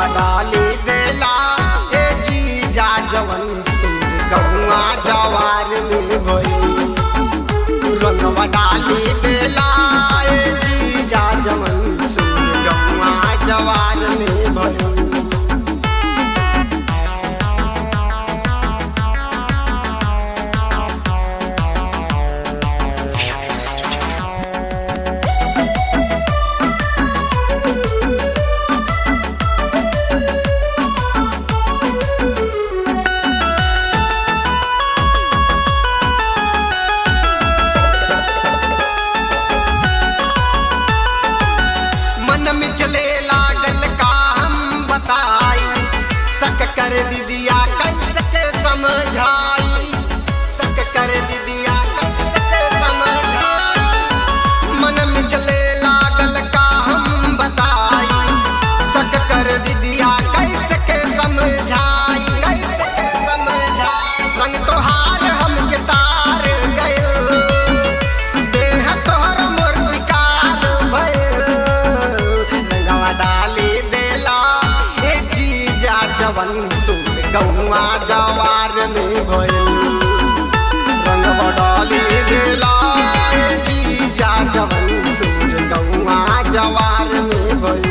रंगवा डाली देला ए जीजा जवन सुर गौआ जवार में भइल रंगवा डाली देला ए जीजा जवन सुर गौआ जवार में भइल मन में चले लागल का हम बताई सक कर दीदिया कैसे के समझाई सक कर दीदिया कैसे के समझाई मन में चले लागल का हम बताई सक कर दीदिया कैसे के समझाई कैसे के समझाई रंग तोहार हमके तार गइल देह तोहर मोर शिकार भइल रंगवा डाली देला ए जीजा जवन सुर गौआ जवार में भइल रंगवा डाली देला ए जीजा जवन सुर गौआ जवार में भइल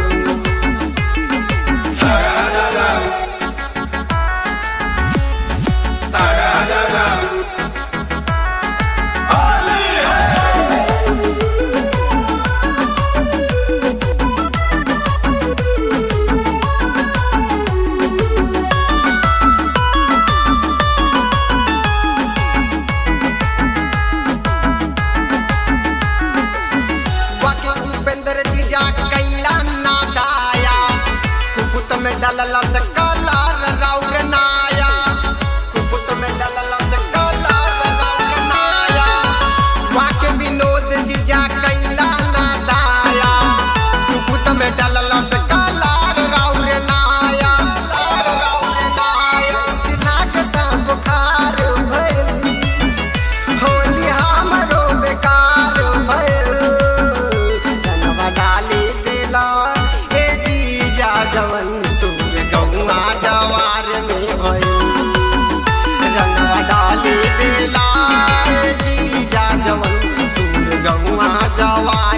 बाकी उपेंद्र जीजा कैला ना दाया कुपुत में डलला से कलर राउर नाया कुपुत में डलला से कलर राउर नाया बाकी विनोद जीजा कैला ना दाया कुपुत में डलला से कलर राउर नाया कलर राउर नाया सिलाकता बुखार भइल होली हमरो बेकार भइल धनवा डाली देला ए जीजा जवन सुर गौआ जवार में भइल रंगवा डाली देला ए जीजा जवन सुर गौआ जवार